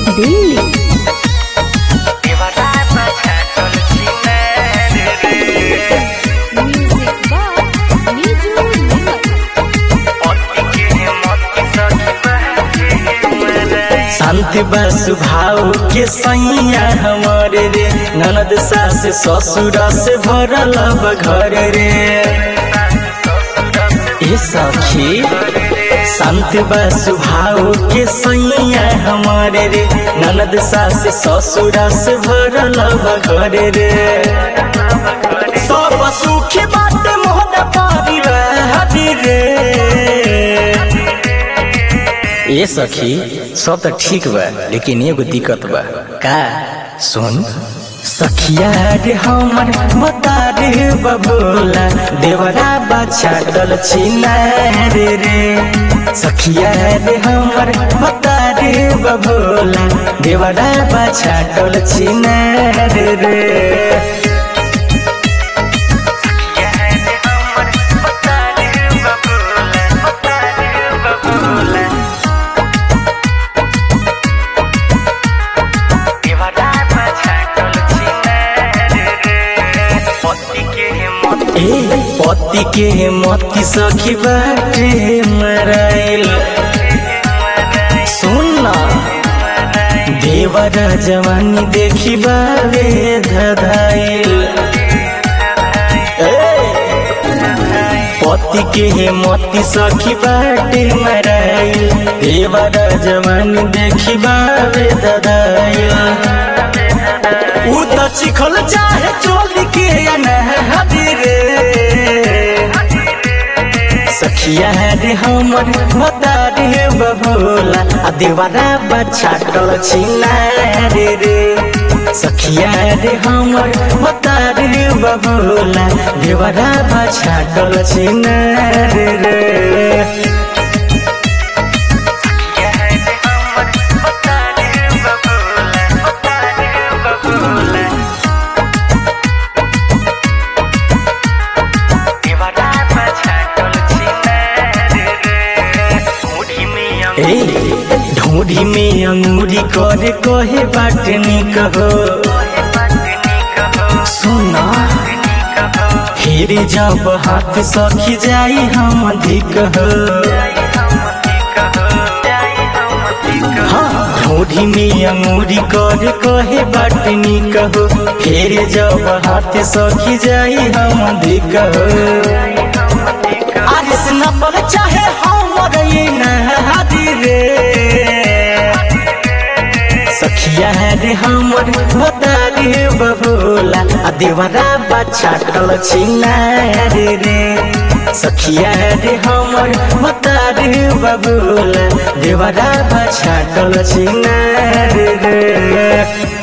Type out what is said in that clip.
Delhi music by Niju निमत शांति बा स्वभाव के सैया हमारे रे ननद सास ससुर से भरल बा घर रे ए सखी शांति बा स्वभाव के सैया हमारे रे ननद सास ससुर से भरल बा घर रे सब सुखी बात मोहन परिवार रे ए सखी सब त ठीक बा लेकिन एगो दिक्कत बा का सुन सखिया रे हमर बता रे बबोला देवरा बाछा डल छिना रे रे सखिया रे हमर बता रे बबोला देवरा बाछा डल छिना रे रे ए पति के मती सखी बाटे मराइल सुन ना देवर जवानी देखी बावे धधाइल ए पति के मती सखी बाटे मराइल देवर जवानी देखी बावे धधाइल ऊ त चिखल चाहे चोल के अनहदी रे सखिया रे हमर बता रे बबोला आ देवारा बच्चा टल छिना रे रे सखिया रे हमर बता रे बबोला देवारा बच्चा टल छिना रे रे ए ढूंढी में अंगूरी करे कहे बाट निक हो सुना फिर जब हाथ सखी जाई हम अधिक हो हाँ, ढूंढी में अंगूरी करे कहे बाट निक हो फिर जब हाथ सखी जाई हम अधिक हो आरिस न पर चाहे हमर ये नहादी रे सखिया रे हमर बता रे बबोला आ देवरा बच्चा टल छिना रे रे सखिया रे हमर बता रे बबोला देवरा बच्चा टल छिना रे रे